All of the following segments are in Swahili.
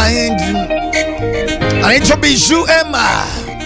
anaitwa Bijou Emma.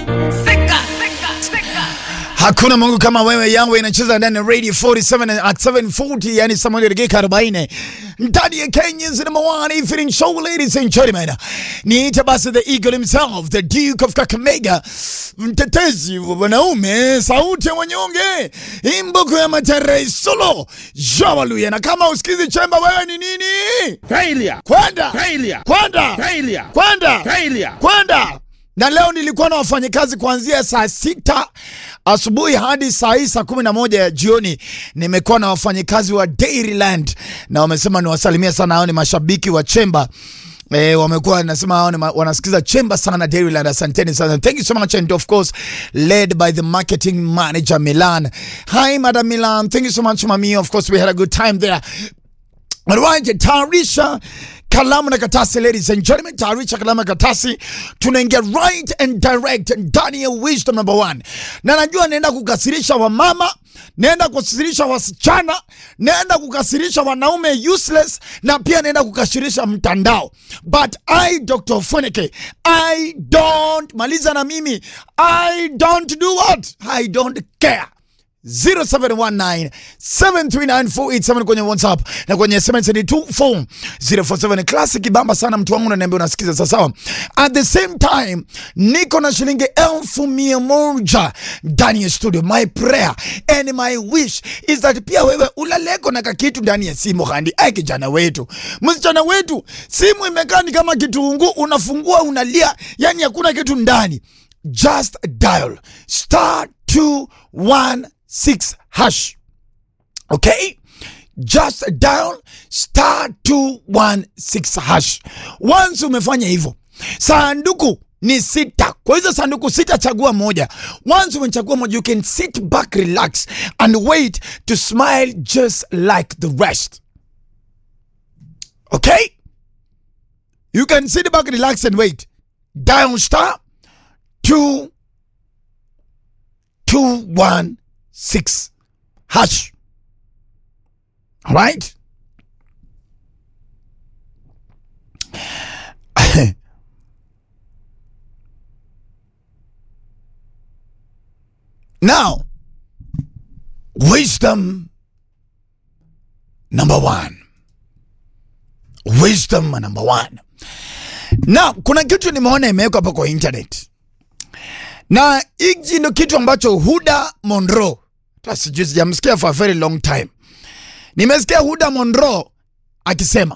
Hakuna Mungu kama wewe, yangu inacheza ndani ya Radio 47 at 740, yani saa moja dakika 40 ndani ya Kenya's number one evening show, ladies and gentlemen. Niite basi the eagle himself, the Duke of Kakamega, mtetezi wa wanaume, sauti ya wanyonge, imbuko ya Matere solo Jawaluya. Na kama usikizi chemba, wewe ni nini? Failure. Kwenda Failure. kwenda Failure. kwenda Failure. kwenda na leo nilikuwa na wafanyakazi kuanzia saa sita asubuhi hadi saa hii saa kumi na moja ya jioni. Nimekuwa na wafanyakazi wa Dairyland na wamesema niwasalimia sana, hao ni mashabiki wa Chemba. Eh, wamekuwa nasema hao ni ma- wanasikiza Chemba sana Dairyland. Asanteni sana. Thank you so much and of course led by the marketing manager Milan. Hi Madam Milan. Thank you so much Mami. Of course we had a good time there. Alright, tayarisha kalamu na katasi, ladies and gentlemen, tayarisha kalamu na katasi, tunaingia right and direct ndani ya wisdom number one, na najua naenda kukasirisha wamama, naenda kukasirisha wasichana, naenda kukasirisha wanaume useless, na pia naenda kukasirisha mtandao, but I Dr. Funeke, I don't maliza na mimi, I don't do what, I don't care 0719 739 kwenye WhatsApp na kwenye SMS ni 24047 classic bamba sana mtu wangu unaniambia unasikiza sasa sawa. At the same time niko na shilingi elfu mia moja ndani ya studio. My prayer and my wish is that pia wewe ulaleko na kakitu ndani ya simu handi. Ai kijana wetu, msichana wetu, simu imekaa ni kama kitunguu, unafungua unalia, yani hakuna kitu ndani. Just dial star 216 hash. Okay? Just dial star 216 hash. Once umefanya hivyo, sanduku ni sita. Kwa hizo sanduku sita, chagua moja. Once umechagua moja, you can sit back, relax and wait to smile just like the rest. Okay? You can sit back, relax and wait. Dial star 2 216 hash. All right? now, wisdom number one. Wisdom number one. Now, kuna kitu nimeona imewekwa hapa kwa internet na hiki ndo kitu ambacho Huda Monroe, hata sijui sijamsikia for a very long time. Nimesikia Huda Monroe akisema